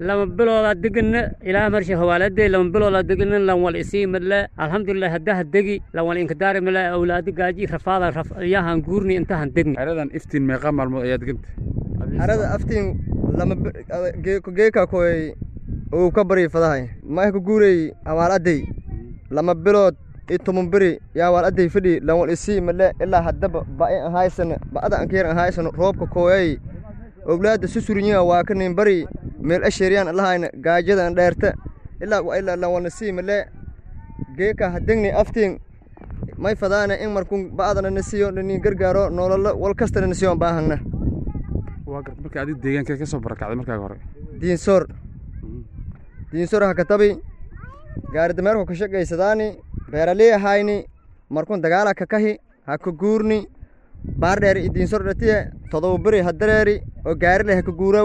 lama biloodaa degana ilaa marsha hawaaladey lama biloodaa degana lan wal isii madle alxamdulilah haddaha degi lan wal inkadaari male awlaadi gaaji rafaada yahan guurni intahan degni xeradan iftiin meeqa maalmood ayaa deganta xerada aftiin lama geeka koy uu ka bari fadahay maah ku guurey hawaaladey lama bilood i toban beri yaa waal aday fadhi lan wal isii male ilaa haddaba ba'i ahaysana ba'ada ankeer ahaysano roobka kooyay owlaada susurinyiga waa ka nin bari meel asheeriyaan lahayna gaajada an dheerta ilaa wa ilaa lan walna sii male geeka hadegni aftiin may fadaana in markun ba'adana na siiyo nin gargaaro nololo wal kastana na siiyo baahangna waa garta marka adiga deegaankeed ka soo barakacday markaaga hore diinsoor diinsoor ha katabi gaari dameerku ka shaqaysadaani beeralii ahayni markun dagaala kakahi ha ka guurni baar dheer idiinsor dhatiye todoba beri ha dareeri oo gaarile ha ka guuraw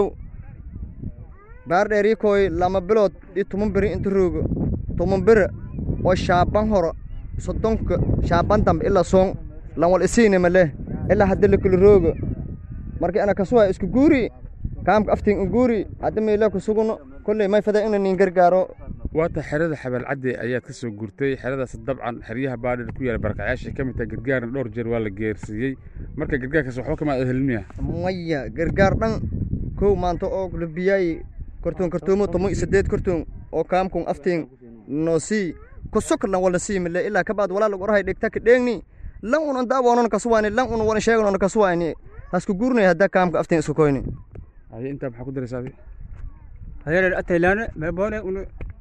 baar dheerii kooy lama bilood i toban beri inta roogo toban beri oo shaaban horo soddonka shaaban dambe ilaa soon lan wal isiini male ilaa hadda la kula roogo marka ana kasuwa isku guuri kaamka aftiin u guuri hadda meela ku suguno kolley may fada ina nin gargaaro waata xerada xabaalcadde ayaad ka soo guurtay xeradaas dabcan xeryaha baadhir ku yaala barakacyaasha ka mid tahay gargaarna dhowr jeer waa la geersiiyey marka gargaarkaas waxba kama helmiya maya gargaar dhan kow maanta oo la biyaay kortoon kortoomo tomo sideed kortoon oo kaamkun aftiin noo sii kusok lan wala sii mile ilaa kabaad walaa lagu orahay dhegta ka dheegni lan unan daawoonon kasuwaani lan una wana sheeganon kasuwaani hasku guurnay hadda kaamka aftiin isku koyni haye intaa maxaa ku daraysaa adi hayar ataylaana meeboone una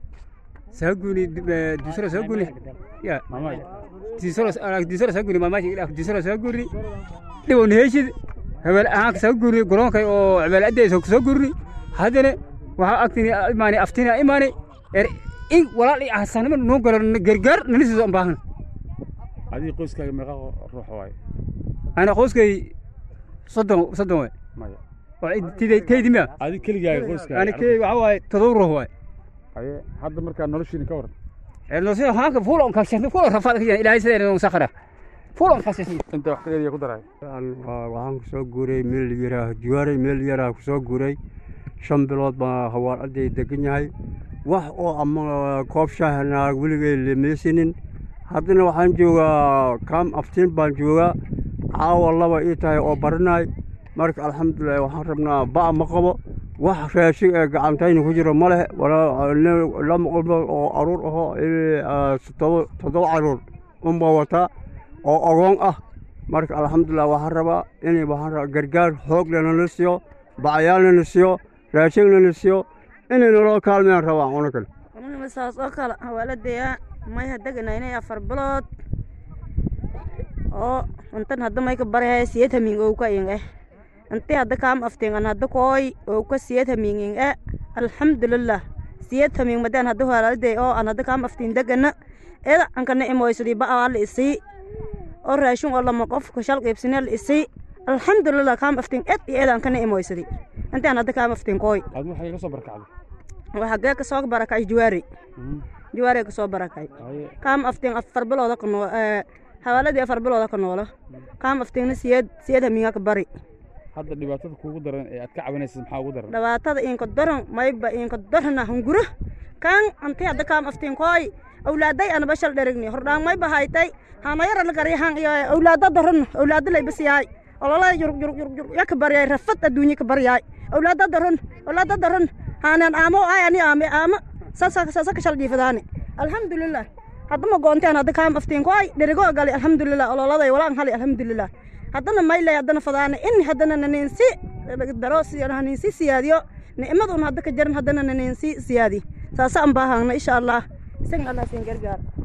saguni disoro saguni ya disoro disoro saguni mamashi ila disoro saguni dhibon heshid hebel ahaan saguni garoonka oo hebel adeey saguni haddana waxaa agtini imaani aftina imaani er in walaal i ahsanimo noo galo gargaar nalisiiso an baahan adiga qoyskaaga meeqa ruux waaye ana qoyskay soddon soddon waay maya taydi miya adiga keligaaga qoyskaaga ani key waxa waaye todoba ruux waay haye hadda markaa noloshiina ka waran nolosha haanka fuulon kalshan fuulon rafaad ka ilaahay sideen on sakhara fuulon kalshan inta wax kaleediya ku daray waxaan kusoo guuray meel yaraa juwaaray meel yaraa kusoo guuray shan bilood baa hawaal aday degan yahay wax oo ama koob shaahna weligay lemeysinin haddana waxaan joogaa kaam aftiin baan joogaa caawa laba ii tahay oo barinaay marka alxamdulilah waxaan rabnaa ba' ma qabo wax raashin ee gacantayna ku jiro ma leh lama qolba oo aruur ahoo toddoba caruur unbaa wataa oo ogoon ah marka alxamdulilah waxaan rabaa inay waxaan rabaa gargaar xoog lanala siiyo bacyaalna la siiyo raashinna la siiyo inay naloo kaalmayaan rabaa una kale anigama saas oo kale hawaaladaya may hadeganayna afar bilood oo intan hadda may ka barahay siyad hamiing oo ka ing eh inti hadda kaam aftingan hadda kooy oo ka siyad hamiing ing eh alxamdulilah siyad hamiing madaan hadda hawaaladaya oo aan hadda kaam aftiin degana eda ankana imoysadi ba'aa la isii oo raashin oo lama qof ka shal qaybsine la isii alxamdulilah kaam aftiin ed iyo ed ankana imoysadi inti aan hadda kaam aftiin kooy aad waxay ka soo barakacday waxaa gee kasoo barakay juwaari juwaari kasoo barakay kaam aftiin afar bilooda ka noo hawaaladii afar bilooda ka noola kaam aftiinna siyeed siyeed hamiinga ka bari hadda dhibaatada kuugu daran ee aad ka cabanaysa maxaa ugu daran dhibaatada iinka daran mayba iinka darana hunguro kaan anti hadda kaam aftiin kooy awlaaday anaba shal dherigni hordhaan mayba haytay hanayara la garyahan iyo awlaada daran awlaada laybas yahay ololada yurug yurug yurug yurug yaa ka baryaay rafad adduunye ka baryaay awlaada daran awlaada daran haanaan aamo ay ani aame aamo saasa saasa ka shal jiifadaani alxamdulilah haddama goonteen hadda kaam aftiin ko ay dherigoo galay alxamdulilah ololaday walaan hali alxamdulilah haddana maylay haddana fadaana in haddana naniinsi daro naniinsi siyaadiyo nicmadun hadda ka jaran haddana naniinsi siyaadi saasa an baahangna insha allah isaga allah siin gargaar